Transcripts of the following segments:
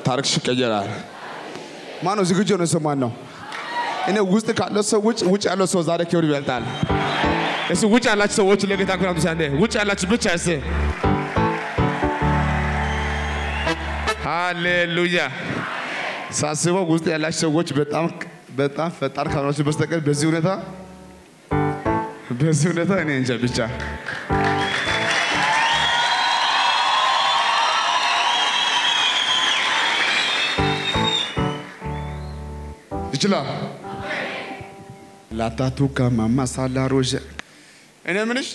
ታሪክሽ ይቀየራል። ማነው ዝግጁ ነው? ሰው ማን ነው? እኔ ውስጥ ካለው ሰው ውጭ ውጭ ያለው ሰው ዛሬ ክብር ይበልጣል። እሱ ውጭ ያላችሁ ሰዎች ለጌታ ክብር ሳንዴ ውጭ ያላችሁ ብቻ እስ ሃሌሉያ። ሳስበው ውስጥ ያላችሁ ሰዎች በጣም በጣም ፈጣን ካልሆናችሁ በስተቀር በዚህ ሁኔታ በዚህ ሁኔታ እኔ እንጃ ብቻ ይችላል ላታቱ ከማማ ሳላሮዥ እኔ ምንሽ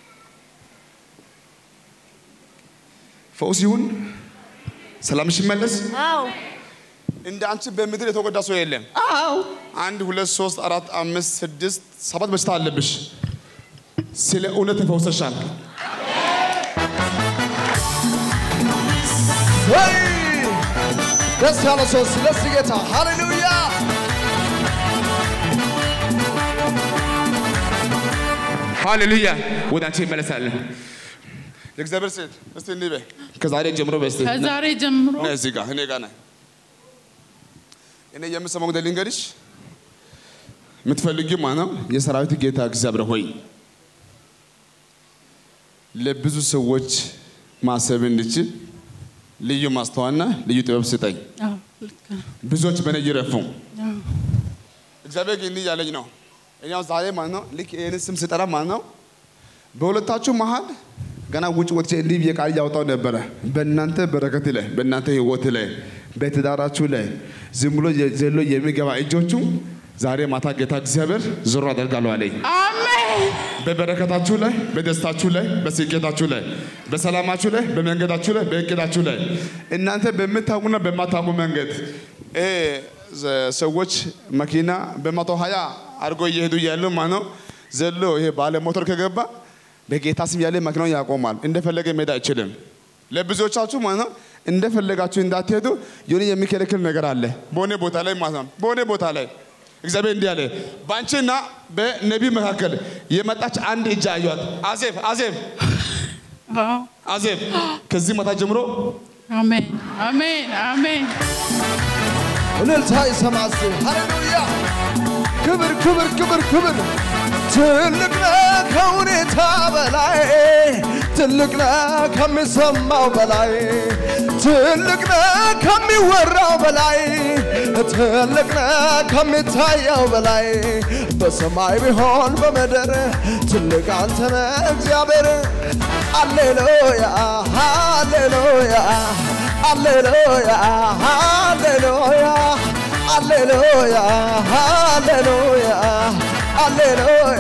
ፈውስ ይሁን ሰላምሽ ይመለስ። አዎ እንደ አንቺ በምድር የተጎዳ ሰው የለም። አዎ አንድ ሁለት ሶስት አራት አምስት ስድስት ሰባት በሽታ አለብሽ። ስለ እውነት ተፈውሰሻል። ወይ ደስ ያለ ሰው ስለዚህ ጌታ ሃሌሉያ ሃሌሉያ። ወደ አንቺ ይመለሳለን። የእግዚአብሔር ሴት እስቲ እንዲህ በይ፣ ከዛሬ ጀምሮ በይ እስቲ ከዛሬ ጀምሮ ነይ እዚህ ጋር እኔ ጋር ነይ። እኔ የምሰማው ጉዳይ ልንገርሽ። የምትፈልጊው ማን ነው? የሰራዊት ጌታ እግዚአብሔር ሆይ ለብዙ ሰዎች ማሰብ እንድችል ልዩ ማስተዋልና ልዩ ጥበብ ስጠኝ። አዎ፣ ልክ ነው። ብዙዎች በእኔ ይረፉ። አዎ፣ እግዚአብሔር ግን እንዲህ ያለኝ ነው። እኔ አሁን ዛሬ ማለት ነው ልክ ይህን ስም ስጠራ ማለት ነው በሁለታችሁ መሀል ገና ውጭ ወጥቼ እንዲህ ብዬ ቃል እያወጣሁ ነበረ። በእናንተ በረከት ላይ፣ በእናንተ ህይወት ላይ፣ በትዳራችሁ ላይ ዝም ብሎ ዘሎ የሚገባ እጆቹ ዛሬ ማታ ጌታ እግዚአብሔር ዞሮ አደርጋለሁ አለኝ። አሜን በበረከታችሁ ላይ፣ በደስታችሁ ላይ፣ በስኬታችሁ ላይ፣ በሰላማችሁ ላይ፣ በመንገዳችሁ ላይ፣ በእቅዳችሁ ላይ እናንተ በምታውቁና በማታውቁ መንገድ እ ዘ- ሰዎች መኪና በመቶ ሀያ አድርጎ እየሄዱ እያሉ ማለት ነው ዘሎ ይሄ ባለ ሞተር ከገባ በጌታ ስም ያለ መኪናውን ያቆማል። እንደፈለገ መሄድ አይችልም። ለብዙዎቻችሁ ማለት ነው እንደፈለጋችሁ እንዳትሄዱ የሆነ የሚከለክል ነገር አለ በሆነ ቦታ ላይ ማለት ነው በሆነ ቦታ ላይ እግዚአብሔር እንዲህ አለ፣ በአንቺና በነቢይ መካከል የመጣች አንድ እጅ አየኋት። አዜብ አዜብ አዎ፣ አዜብ ከዚህ ማታ ጀምሮ አሜን አሜን አሜን እልልታ ይሰማስ ሃሌሉያ ክብር ክብር ክብር ክብር ትልቅ ነህ ከሁኔታ በላይ ትልቅ ነህ ከሚሰማው በላይ ትልቅ ነህ ከሚወራው በላይ ትልቅ ነህ ከሚታየው በላይ በሰማይ ቢሆን በምድር ትልቅ አንተ ነህ እግዚአብሔር አሌሉያ ሃሌሉያ አሌሉያ ሃሌሉያ አሌሉያ ሃሌሉያ አሌሉያ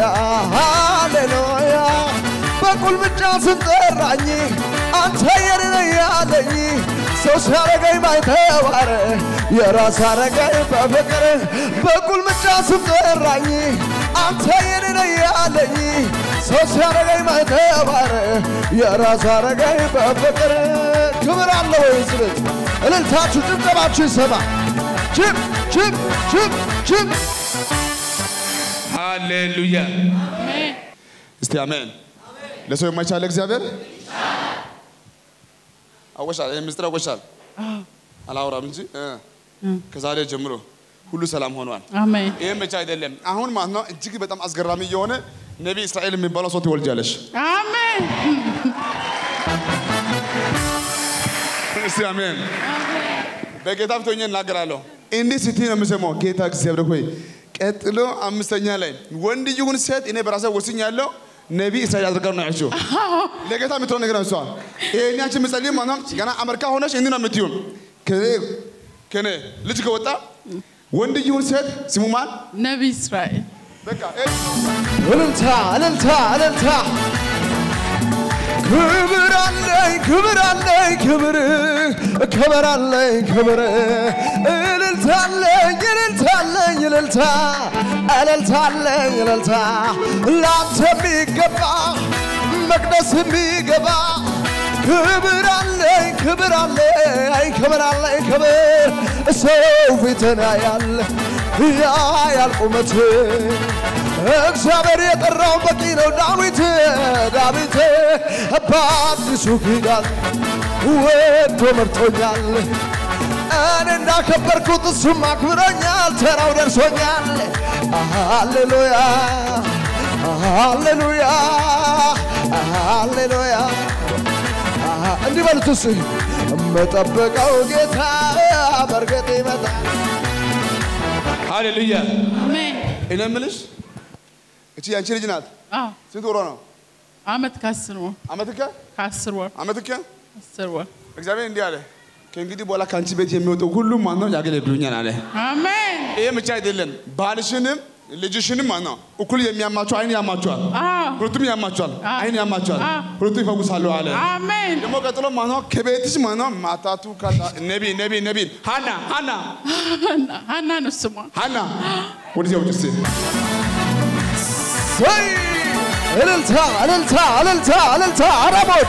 ሃሌሉያ በቁልምጫ ስጠራኝ አንተ የኔ ነህ ያለኝ ሰው ሲያረገኝ ባይተዋር የራስ አረገኝ በፍቅር በቁልምጫ ስጠራኝ አንተ የኔ ነህ ያለኝ ሰው ሲያረገኝ ባይተዋር የራስ አረገኝ በፍቅር ክብር አለ ወይ ስበት እልልታችሁ ጭብጨባችሁ ይሰማ ችብ ችብ ችብ ችብ ሃሌሉያ። አሜን እስቲ አሜን። ለሰው የማይቻል እግዚአብሔር አወሻል። ይህ ምስጢር አወሻል። አላወራም እንጂ እ ከዛሬ ጀምሮ ሁሉ ሰላም ሆኗል። አሜን ይህም ብቻ አይደለም። አሁን ማለት ነው እጅግ በጣም አስገራሚ የሆነ ነቢይ እስራኤል የሚባለው ሰው ትወልጃለሽ። አሜን እስቲ አሜን። በጌታ ፊት ሆኜ እናገራለሁ። እንዲህ ስትይ ነው የምሰማው። ጌታ እግዚአብሔር ሆይ ቀጥሎ አምስተኛ ላይ ወንድ ይሁን ሴት እኔ በራሴ ወስኛለሁ ነቢይ እስራኤል አድርጋ ነው ያልሽው። ለጌታ የምትሆን ነገር ነው እሷ። ይሄን ያንቺ ምጸልይ ማለት ነው ገና አሜሪካ ሆነሽ እንዲህ ነው የምትይው። ከኔ- ከኔ ልጅ ከወጣ ወንድ ይሁን ሴት ስሙ ማን? ነቢይ እስራኤል በቃ ይሄ እልልታ እልልታ እልልታ ክብር አለኝ ክብር አለኝ ክብር ክብር አለኝ ክብር እልልታ አለኝ እልልታ አለኝ እልልታ እልልታ አለኝ እልልታ ላንተ የሚገባ መቅደስ የሚገባ ክብር አለኝ ክብር አለኝ ክብር አለኝ ክብር ሰው ፊትን ያያል ያያል ቁመት እግዚአብሔር የጠራው በቂ ነው። ዳዊት ዳዊት በአዲሱ ኪዳን ወዶ መርጦኛል። እኔ እንዳከበርኩት እሱም አክብሮኛል። ተራው ደርሶኛል። ሃሌሉያ ሃሌሉያ ሃሌሉያ እንዲህ በሉት እስኪ የምጠብቀው ጌታ በእርግጥ ይመጣል። ሃሌሉያ። አሜን። እኔ የምልሽ እቺ ያንቺ ልጅ ናት። አዎ ስንት ወሯ ነው? አመት ከአስር ወር አመትከ ከአስር ወር አመትከ አስር ወር እግዚአብሔር እንዲህ አለ፣ ከእንግዲህ በኋላ ከአንቺ ቤት የሚወጡ ሁሉም ማነው ያገለግሉኛል አለ። አሜን። ይሄ ብቻ አይደለም፣ ባልሽንም ልጅሽንም ማነው እኩል የሚያማቸው አይን ያማቸዋል፣ አዎ ሁለቱም ያማቸዋል፣ አዎ። አይን ያማቸዋል፣ አዎ። ሁለቱም ይፈውሳሉ አለ። አሜን። ደግሞ ቀጥሎ ማነው ከቤትሽ ማነው ማታቱ ካታ ነቢ ነቢ ነቢ ሃና ሃና ሀና- ሀና ነው ስሟ። ሃና ወደዚያ ውጭ እስኪ ወይ እልልታ እልልታ እልልታ እልልታ አረቦች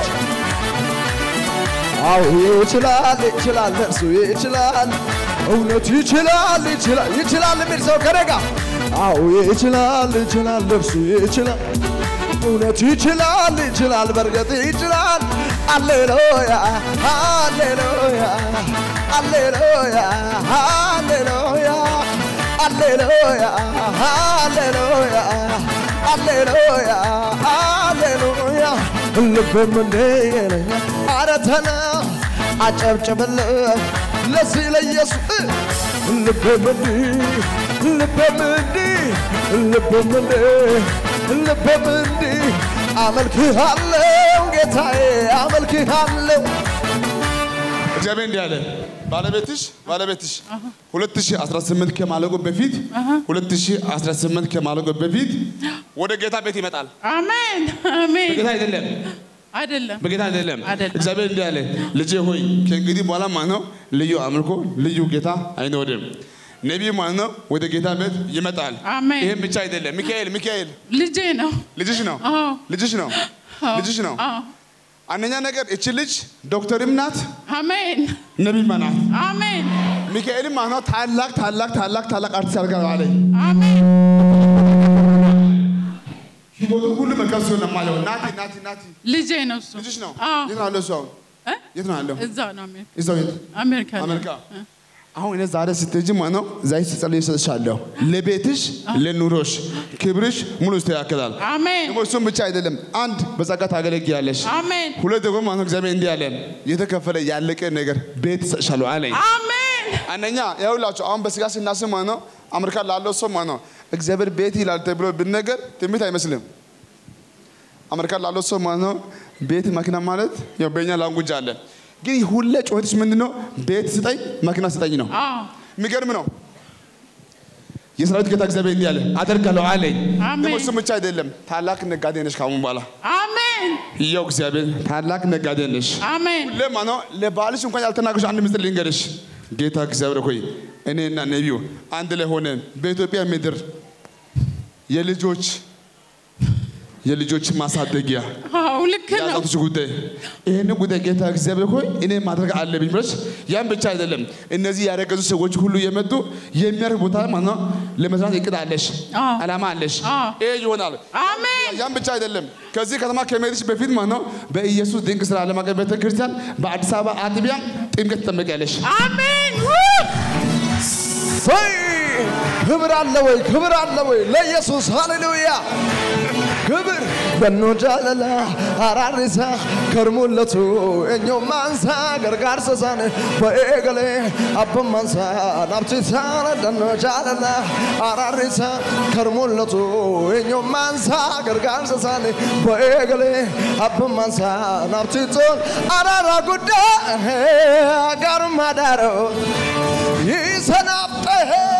አዎ ይችላል ይችላል እርሱ ይችላል እውነቱ ይችላል ይችላል ይችላል የሚል ሰው ከደጋ አዎ ይችላል ይችላል እርሱ ይችላል እውነቱ ይችላል ይችላል በርግጥ ይችላል አሌሉያ አሌሉያ አሌሉያ አሌሉያ አሌሉያ አሌሉያ አሌሉያ አሌሉያ ልብም እንደ ይለኛል ኧረ ተና አጨብጭብልህ ለዚህ ለኢየሱስ ልብም እንዲህ ልብም እንዲህ ልብም እንዲህ ልብም እንዲህ አመልክሃለሁ ጌታዬ አመልክሃለሁ እግዚአብሔር እንዲህ አለ ባለቤትሽ ባለቤትሽ 2018 ከማለቁ በፊት 2018 ከማለቁ በፊት ወደ ጌታ ቤት ይመጣል። አሜን አሜን። በጌታ አይደለም አይደለም በጌታ አይደለም። አይደለም። እግዚአብሔር እንዲህ አለ ልጄ ሆይ ከእንግዲህ በኋላ ማለት ነው ልዩ አምልኮ ልዩ ጌታ አይኖርም። ነቢይ ማለት ነው ወደ ጌታ ቤት ይመጣል። አሜን። ይህም ብቻ አይደለም። ሚካኤል ሚካኤል ልጄ ነው። ልጅሽ ነው አዎ ልጅሽ ነው ልጅሽ ነው። አዎ አንደኛ ነገር እቺ ልጅ ዶክተርም ናት አሜን ነቢይም ናት። አሜን ሚካኤልም ማለት ነው ታላቅ ታላቅ ታላቅ ታላቅ አርቲስት አድርጋ አለኝ። አሜን ህይወቱ ሁሉ መልካም ሲሆን ነው የማየው። ናቲ ናቲ ናቲ ልጄ ነው እሱ። ልጅሽ ነው። አዎ የት ነው ያለው እሱ አሁን? እ? የት ነው ያለው? እዛ ነው አሜሪካ እዛው የት? አሜሪካ ነው። አሜሪካ። እ። አሁን እኔ ዛሬ ስትሄጂ ማለት ነው ዘይት ስጸልይ እሰጥሻለሁ። ለቤትሽ ለኑሮሽ ክብርሽ ሙሉ ይስተካከላል። አሜን ደግሞ እሱም ብቻ አይደለም፣ አንድ በጸጋ ታገለግያለሽ። አሜን ሁለት ደግሞ ማለት ነው እግዚአብሔር እንዲህ አለ የተከፈለ ያለቀ ነገር ቤት እሰጥሻለሁ አለኝ። አሜን አንደኛ ይኸውላችሁ አሁን በስጋ ስናስብ ማለት ነው አሜሪካ ላለው ሰው ማለት ነው እግዚአብሔር ቤት ይላል ተብሎ ብነገር ትንቢት አይመስልም። አሜሪካ ላለው ሰው ማለት ነው ቤት መኪና ማለት ያው በእኛ ላንጉጅ አለ። ግን ሁሌ ጩኸትሽ ምንድን ነው? ቤት ስጠኝ፣ መኪና ስጠኝ ነው። አዎ የሚገርም ነው። የሰራዊት ጌታ እግዚአብሔር እንዲህ አለ አደርጋለሁ አለኝ። አሜን። ደግሞ እሱም ብቻ አይደለም ታላቅ ነጋዴ ነሽ ካሁን በኋላ አሜን ይኸው እግዚአብሔር ታላቅ ነጋዴ ነሽ። አሜን ለማ ነው ለባልሽ እንኳን ያልተናገርሽ አንድ ምስጢር ልንገርሽ። ጌታ እግዚአብሔር ሆይ እኔና ነቢዩ አንድ ላይ ሆነን በኢትዮጵያ ምድር የልጆች የልጆች ማሳደጊያ አዎ ልክ ነው የአዛውንቶች ጉዳይ ይህን ጉዳይ ጌታ እግዚአብሔር ሆይ እኔ ማድረግ አለብኝ ብለሽ ያን ብቻ አይደለም እነዚህ ያረገዙ ሰዎች ሁሉ የመጡ የሚያርፍ ቦታ ማለት ነው ለመስራት እቅድ አለሽ፣ አዎ። አላማ አለሽ። አዎ። ይሄ ይሆናል። አሜን ያን ብቻ አይደለም። ከዚህ ከተማ ከመሄድሽ በፊት ማለት ነው በኢየሱስ ድንቅ ስራ ዓለም አቀፍ ቤተ ክርስቲያን በአዲስ አበባ አጥቢያ ጥምቀት ትጠመቂያለሽ። አሜን ሰይ ክብር አለ ወይ ክብር አለ ወይ ለኢየሱስ ሃሌሉያ ክብር በኖ ጃለላ አራሪሳ ከርሙለቱ እኞ ማንሳ ገርጋር ሰሳን በኤገሌ አብ ማንሳ ናብቲሳ ደኖ ጃለላ አራሪሳ ከርሙለቱ እኞ ማንሳ ገርጋር ሰሳን በኤገሌ አብ ማንሳ ናብቲቶን አራራ ጉዳ ጋሩማ ዳሮ ይሰናብጠ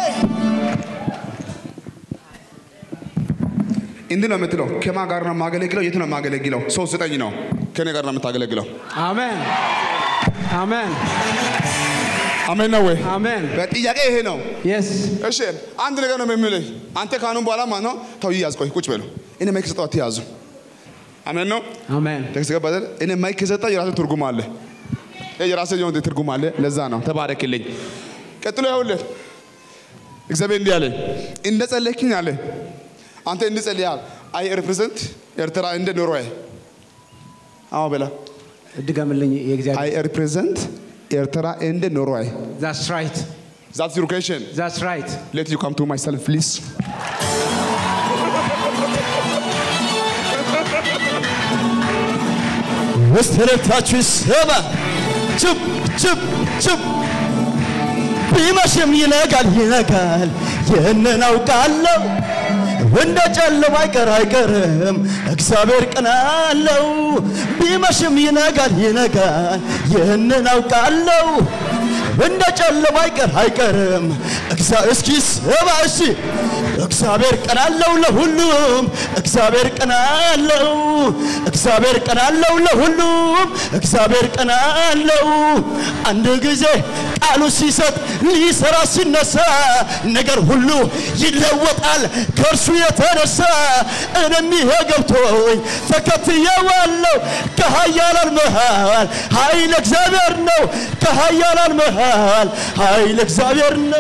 እንዲህ ነው የምትለው። ከማን ጋር ነው የማገለግለው? የት ነው የማገለግለው? ሰው ስጠኝ ነው። ከኔ ጋር ነው የምታገለግለው። አሜን አሜን አሜን ነው ወይ? አሜን በጥያቄ ይሄ ነው። የስ እሺ አንድ ነገር ነው የምልህ። አንተ ካሁን በኋላ ማለት ነው ተው ይያዝ። ቆይ ቁጭ በሉ። እኔ ማይክ ሰጠው አትያዙ። አሜን ነው። አሜን ቴክስት ገባ አይደል? እኔ ማይክ ሰጠው የራሴ ትርጉም አለ። ይሄ የራሴ የሆነ ትርጉም አለ። ለዛ ነው ተባረክልኝ። ቀጥሎ ይኸውልህ እግዚአብሔር እንዲህ አለ እንደ ጸለይክኝ አለ አንተ እንዲህ ጸልያል። አይ ሪፕሬዘንት ኤርትራ እንደ ኖርዌይ አዎ በላ ድገምልኝ የእግዚአብሔር አይ ሪፕሬዘንት ኤርትራ ኤንድ ኖርዌይ That's right. ዛትስ ዩር ኩዌሽን That's right. ሌት ዩ ካም ቱ ማይሰልፍ ፕሊዝ ውስጥ ረታችሁ ይሰማ ችብ ችብ ችብ ቢመሽም ይነጋል ይነጋል ይህንን አውቃለሁ እንደ ጨለማ አይቀር አይቀርም እግዚአብሔር ቀን አለው ቢመሽም ይነጋል ይነጋል ይህንን አውቃለሁ እንደ ጨለማ አይቀር አይቀርም እግዚአ- እስኪ ስማ እሺ እግዚአብሔር ቀን አለው ለሁሉም እግዚአብሔር ቀን አለው እግዚአብሔር ቀን አለው ለሁሉም እግዚአብሔር ቀን አለው አንድ ጊዜ ቃሉ ሲሰጥ ሊሰራ ሲነሳ ነገር ሁሉ ይለወጣል ከእርሱ የተነሳ እኔም ይሄ ገብቶኝ ተከትየዋለሁ ከኃያላን መሃል ኃይል እግዚአብሔር ነው ከኃያላን መሃል ኃይል እግዚአብሔር ነው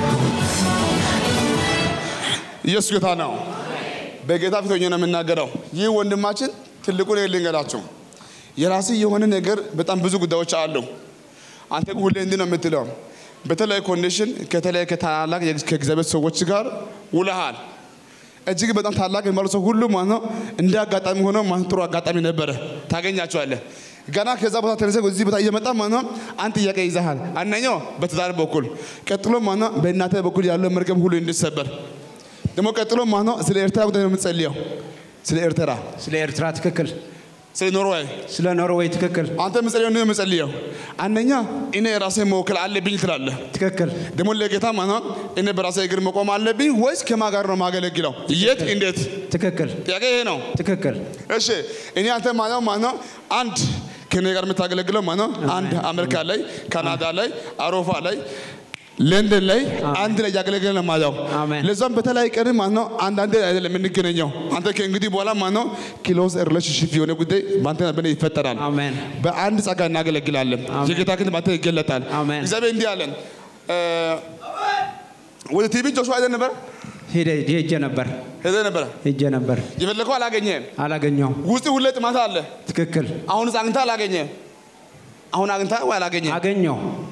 ኢየሱስ ጌታ ነው። በጌታ ፊት ሆኜ ነው የምናገረው። ይህ ወንድማችን ትልቁ ነገር ልንገራችሁ፣ የራስህ የሆነ ነገር በጣም ብዙ ጉዳዮች አሉ። አንተ ግን ሁሌ እንዲህ ነው የምትለው። በተለያየ ኮንዲሽን ከተለያየ ከታላላቅ ከእግዚአብሔር ሰዎች ጋር ውለሃል። እጅግ በጣም ታላቅ የሚባሉ ሰው ሁሉ ማለት ነው እንደ አጋጣሚ ሆኖ ማለት ጥሩ አጋጣሚ ነበረ፣ ታገኛቸዋለህ። ገና ከዛ ቦታ ተነስተህ እዚህ ቦታ እየመጣ ማለት ነው አንድ ጥያቄ ይዘሃል። አንደኛው በትዳር በኩል ቀጥሎ ማለት ነው በእናትህ በኩል ያለው መርገም ሁሉ እንዲሰበር ደግሞ ቀጥሎ ማለት ነው ስለ ኤርትራ ጉዳይ ነው የምትጸልየው። ስለ ኤርትራ፣ ስለ ኤርትራ ትክክል፣ ስለ ኖርዌይ ስለ ኖርዌይ ትክክል፣ አንተ የምትጸልየው ነው የምትጸልየው። አንደኛ እኔ ራሴ መወከል አለብኝ ትላለህ። ትክክል፣ ደግሞ ለጌታ ማለት ነው እኔ በራሴ እግር መቆም አለብኝ ወይስ ከማን ጋር ነው ማገለግለው? የት እንዴት? ትክክል፣ ጥያቄ ይሄ ነው። ትክክል፣ እሺ እኔ አንተ ማለት ማለት ነው አንድ ከኔ ጋር የምታገለግለው ማለት ነው አንድ አሜሪካ ላይ፣ ካናዳ ላይ፣ አውሮፓ ላይ ለንደን ላይ አንድ ላይ እያገለገለ ነው ማለት ነው። አሜን። ለዛም በተለያየ ቀን ማለት ነው አንዳንድ አይደለም የምንገናኘው። አንተ ከእንግዲህ በኋላ ማለት ነው ክሎዝ ሪሌሽንሽፕ የሆነ ጉዳይ በአንተ በእኔ ይፈጠራል። አሜን። በአንድ ጸጋ እናገለግላለን። የጌታ ክንድ በአንተ ይገለጣል። አሜን። እግዚአብሔር እንዲህ አለን እ፣ ወደ ቲቪ ጆሹዋ ሄደህ ነበር ሄደ ሄጄ ነበር ሄደህ ነበረ ሄጄ ነበር የፈለከው አላገኘህም። አላገኘው። ውስጥ ሁሌ ጥማት አለ። ትክክል፣ አሁንስ አግኝተህ አላገኘህም። አሁን አግኝተህ ወይ አላገኘህም። አገኘው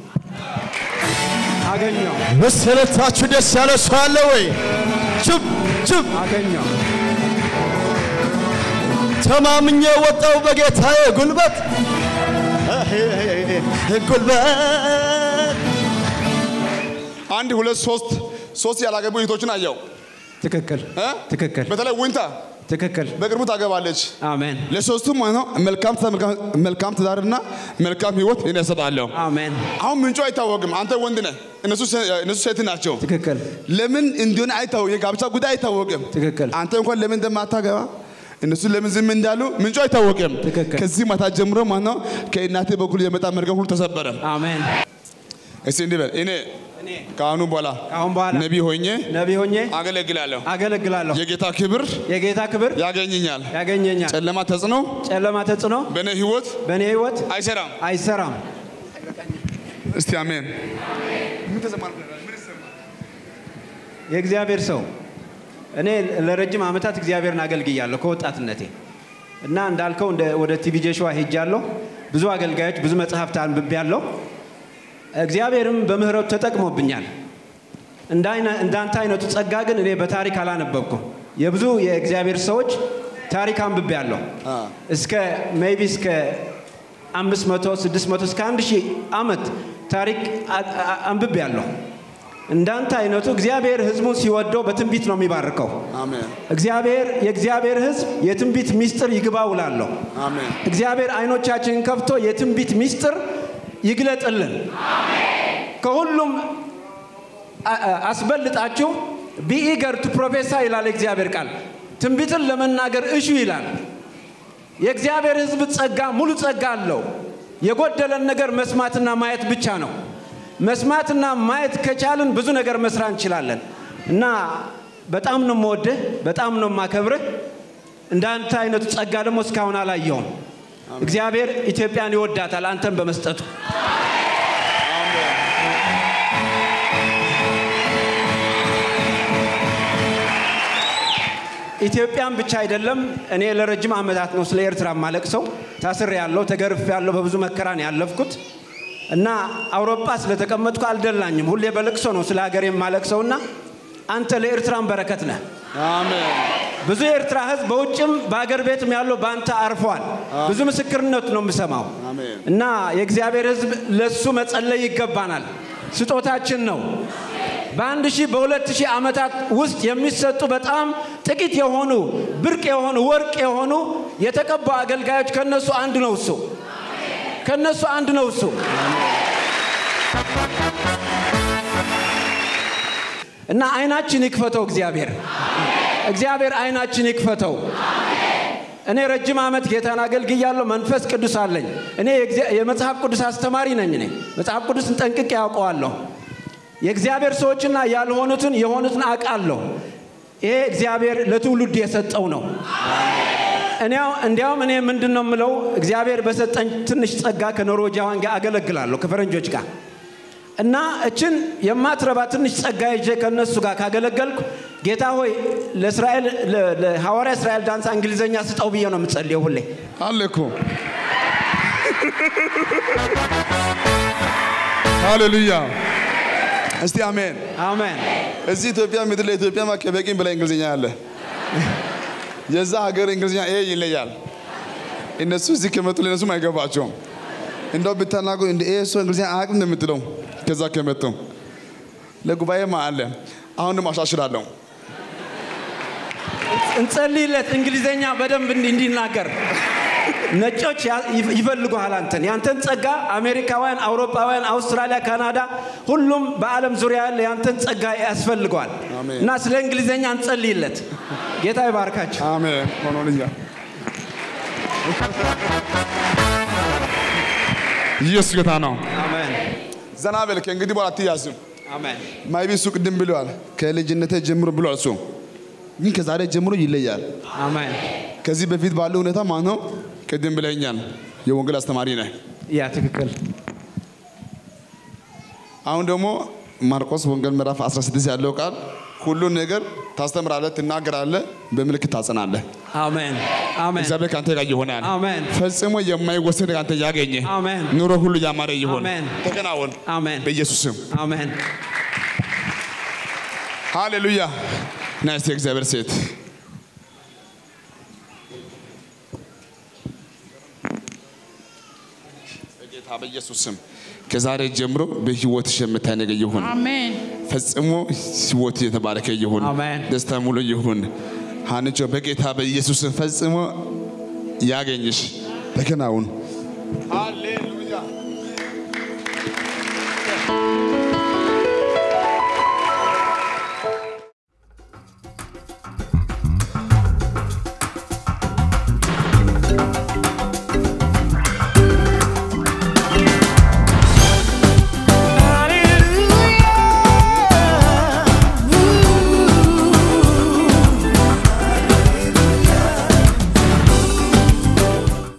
አገኘው መሰረታችሁ ደስ ያለ ሰው አለ ወይ ችብ ችብ አገኘው ተማምኜ ወጣው በጌታዬ ጉልበት ጉልበት አንድ ሁለት ሶስት ሶስት ያላገቡ እህቶችን አየው ትክክል እ? ትክክል በተለይ ዊንታ ትክክል በቅርቡ ታገባለች። አሜን ለሶስቱም ማለት ነው መልካም ትዳር- መልካም- መልካም ትዳርና መልካም ህይወት እኔ እሰጣለሁ። አሜን አሁን ምንጩ አይታወቅም። አንተ ወንድ ነህ፣ እነሱ ሴ- እነሱ ሴት ናቸው። ትክክል ለምን እንዲሆን አይታወቅም። የጋብቻ ጉዳይ አይታወቅም። ትክክል አንተ እንኳን ለምን እንደማታገባ እነሱ ለምን ዝም እንዳሉ ምንጩ አይታወቅም። ትክክል። ከዚህ ማታ ጀምሮ ማለት ነው ከእናቴ በኩል የመጣ መርገም ሁሉ ተሰበረ። አሜን እስቲ እንዲህ በል እኔ ከአሁኑ በኋላ ከአሁን በኋላ ነቢ ሆኜ ነቢ ሆኜ አገለግላለሁ። አገለግላለሁ የጌታ ክብር የጌታ ክብር ያገኘኛል። ያገኘኛል ጨለማ ተጽዕኖ ጨለማ ተጽዕኖ በእኔ ህይወት በእኔ ህይወት አይሰራም። አይሰራም እስቲ አሜን። የእግዚአብሔር ሰው እኔ ለረጅም ዓመታት እግዚአብሔርን አገልግያለሁ ከወጣትነቴ እና እንዳልከው እንደ ወደ ቲቪ ጆሹዋ ሄጃለሁ። ብዙ አገልጋዮች፣ ብዙ መጽሐፍት አንብቤያለሁ። እግዚአብሔርም በምህረቱ ተጠቅሞብኛል። እንደ አይነ- እንዳንተ አይነቱ ጸጋ ግን እኔ በታሪክ አላነበብኩም። የብዙ የእግዚአብሔር ሰዎች ታሪክ አንብቤያለሁ። እስከ ሜይቢ እስከ አምስት መቶ ስድስት መቶ እስከ አንድ ሺህ ዓመት ታሪክ አ- አ- አንብቤያለሁ። እንዳንተ አይነቱ እግዚአብሔር ህዝቡን ሲወደው በትንቢት ነው የሚባርከው። አሜን እግዚአብሔር የእግዚአብሔር ህዝብ የትንቢት ሚስጥር ይግባው እላለሁ። አሜን እግዚአብሔር አይኖቻችንን ከፍቶ የትንቢት ሚስጥር ይግለጥልን። ከሁሉም አ- አ- አስበልጣችሁ ቢኢገር ቱ ፕሮፌሳ ይላል የእግዚአብሔር ቃል። ትንቢትን ለመናገር እሹ ይላል። የእግዚአብሔር ህዝብ ጸጋ ሙሉ ጸጋ አለው። የጎደለን ነገር መስማትና ማየት ብቻ ነው። መስማትና ማየት ከቻልን ብዙ ነገር መስራት እንችላለን እና በጣም ነው የምወድህ፣ በጣም ነው የማከብርህ። እንዳንተ አይነቱ ጸጋ ደግሞ እስካሁን አላየውም። እግዚአብሔር ኢትዮጵያን ይወዳታል አንተን በመስጠቱ። ኢትዮጵያን ብቻ አይደለም። እኔ ለረጅም ዓመታት ነው ስለ ኤርትራ ማለቅ ሰው ታስሬ ያለው ተገርፌ ያለው በብዙ መከራን ያለፍኩት እና አውሮፓ ስለተቀመጥኩ አልደላኝም። ሁሌ በልቅሶ ነው ስለ ሀገር የማለቅሰውና አንተ ለኤርትራን በረከት ነህ። አሜን ብዙ የኤርትራ ህዝብ በውጭም በሀገር ቤትም ያለው በአንተ አርፏል። ብዙ ምስክርነት ነው የምሰማው አሜን። እና የእግዚአብሔር ህዝብ ለሱ መጸለይ ይገባናል። ስጦታችን ነው። በአንድ ሺህ በሁለት ሺህ ዓመታት ውስጥ የሚሰጡ በጣም ጥቂት የሆኑ ብርቅ የሆኑ ወርቅ የሆኑ የተቀቡ አገልጋዮች ከነሱ አንዱ ነው እሱ ከነሱ አንዱ ነው እሱ እና አይናችን ይክፈተው እግዚአብሔር እግዚአብሔር አይናችን ይክፈተው እኔ ረጅም ዓመት ጌታን አገልግያለሁ መንፈስ ቅዱስ አለኝ እኔ የእግዚአ- የመጽሐፍ ቅዱስ አስተማሪ ነኝ እኔ መጽሐፍ ቅዱስን ጠንቅቄ ያውቀዋለሁ የእግዚአብሔር ሰዎችና ያልሆኑትን የሆኑትን አውቃለሁ ይሄ እግዚአብሔር ለትውልድ የሰጠው ነው እኔው እንዲያውም እኔ ምንድን ነው የምለው እግዚአብሔር በሰጠኝ ትንሽ ጸጋ ከኖርዌጃውያን ጋር አገለግላለሁ ከፈረንጆች ጋር እና እችን የማትረባ ትንሽ ጸጋ ይዤ ከእነሱ ጋር ካገለገልኩ ጌታ ሆይ ለእስራኤል ለ- ለሐዋርያ እስራኤል ዳንሳ እንግሊዘኛ ስጠው ብዬ ነው የምጸልየው ሁሌ አለ እኮ ሃሌሉያ እስቲ አሜን አሜን እዚህ ኢትዮጵያ ምድር ለኢትዮጵያ ከበቂም በላይ እንግሊዝኛ አለ የዛ ሀገር እንግሊዝኛ ይሄ ይለያል እነሱ እዚህ ከመጡ ለነሱም አይገባቸውም እንደው ብታናገሩ እንደ ይሄ ሰው እንግሊዝኛ አያውቅም እንደምትለው ከዛ ከመጡ ለጉባኤማ አለ አሁን ደግሞ አሻሽላለሁ እንጸልይለት እንግሊዘኛ በደንብ እንዲ- እንዲናገር ነጮች ያ- ይፍ- ይፈልጉሃል አንተን ያንተን ጸጋ አሜሪካውያን አውሮፓውያን አውስትራሊያ ካናዳ ሁሉም በዓለም ዙሪያ ያለ ያንተን ጸጋ ያስፈልገዋል አሜን። እና ስለ እንግሊዘኛ እንጸልይለት ጌታ ይባርካቸው አሜን ሆኖልኛል ኢየሱስ ጌታ ነው አሜን ዘና በል ከእንግዲህ በኋላ አትያዝም አሜን ማይቢ እሱ ቅድም ብለዋል ከልጅነቴ ጀምሮ ብለዋል እሱ ግን ከዛሬ ጀምሮ ይለያል አሜን ከዚህ በፊት ባለው ሁኔታ ማለት ነው ቅድም ብለኛል የወንጌል አስተማሪ ነህ ያ ትክክል አሁን ደግሞ ማርቆስ ወንጌል ምዕራፍ 16 ያለው ቃል ሁሉን ነገር ታስተምራለህ ትናገራለህ በምልክት ታጸናለህ አሜን አሜን እግዚአብሔር ከአንተ ጋር ይሆናል አሜን ፈጽሞ የማይወሰድ ከአንተ ያገኘ አሜን ኑሮ ሁሉ ያማረ ይሆን አሜን። ተከናወን አሜን በኢየሱስ ስም አሜን ሃሌሉያ ና እስቲ የእግዚአብሔር ሴት በጌታ በኢየሱስ ስም ከዛሬ ጀምሮ በህይወትሽ የምታይ ነገር ይሁን አሜን ፈጽሞ ህይወት የተባረከ ይሁን አሜን። ደስታ ሙሉ ይሁን ሀንቾ በጌታ በኢየሱስ ስም ፈጽሞ ያገኝሽ ተከናውን ሃሌሉያ